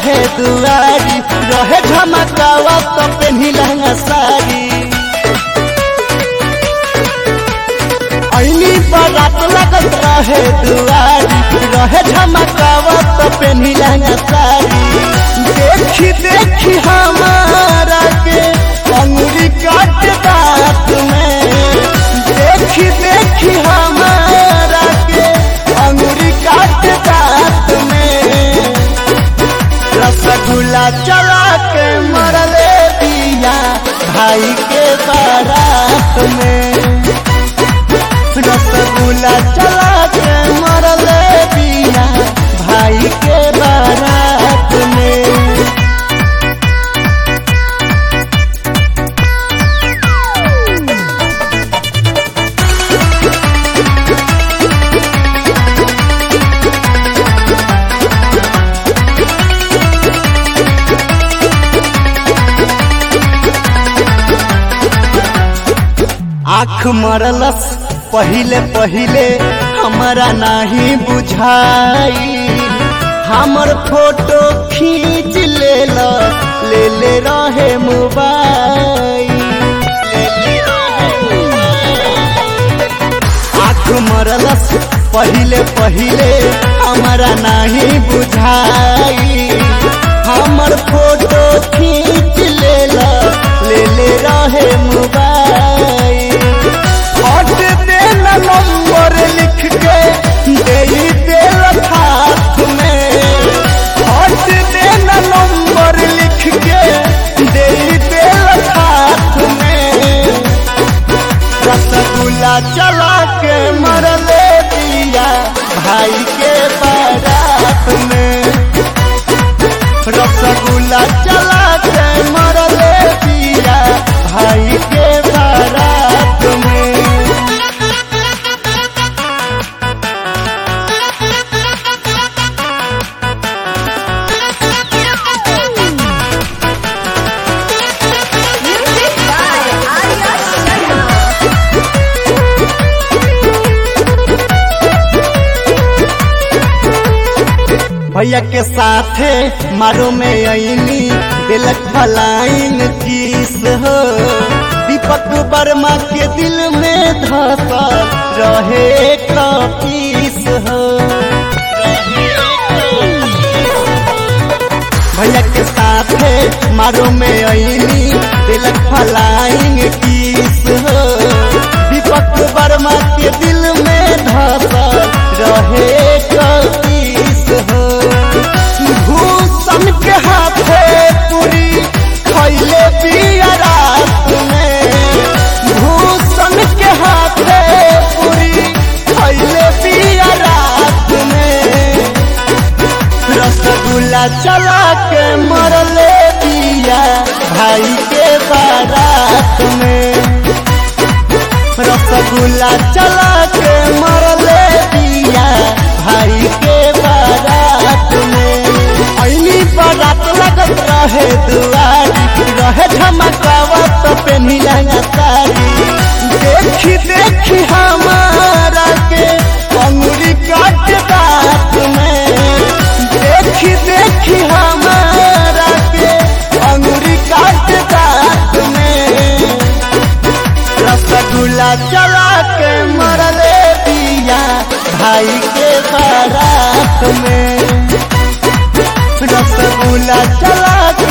रहे दुआरी रहे झमकावा तो पेन्ही लहंगा साड़ी ऐनी बारात लगत रहे दुआरी रहे झमकावा तो पेन्ही लहंगा साड़ी देखी देखी हमारा के अंगुरी काट दांत में देखी देखी हमारा के अंगुरी काट दांत में रसगुल्ला चला के मरले दिया भाई के बारात में रसगुल्ला चला के मरले दिया भाई के बारात में आँख मरलस पहिले पहिले हमारा नहीं बुझाई हमर फोटो खींच ले ले ले रहे मोबाइल आँख मरलस पहिले पहिले हमारा नहीं बुझाई हमर फोटो खींच ले ले ले रहे मोबाइल हट देना नंबर लिख के दे देल हाथ में हट देना नंबर लिख के दे देल हाथ में रसगुल्ला चला के मरले दिया भाई के बारात में रसगुल्ला चला के मरले दिया भाई के बारात में Music by Arya Sharma. भैया के साथे मारो में अनी दिलक फलाइन किस हो दीपक वर्मा के दिल में धसल रहे कपीस हो भैया के साथे मारो में अनी दिलक फलाइन किस हो दीपक वर्मा के दिल में धसल रहे कपीस हो भूषण के हाथे पूरी खैले पिया रात में भूषण के हाथे पूरी खैले पिया रात में रसगुल्ला चला के मरले दिया भाई के बारात में रसगुल्ला चला के मरले दिया भाई के बारात में ऐनी बारात लगत रहे दुआरी रहे झमकावा तो पेन्ही लहंगा साड़ी देखी देखी हमारा के अंगुरी काट दांत में देखी देखी हमारा के अंगुरी काट दांत में रसगुल्ला चला के मरले दिया भाई के बारात में रसगुल्ला चला के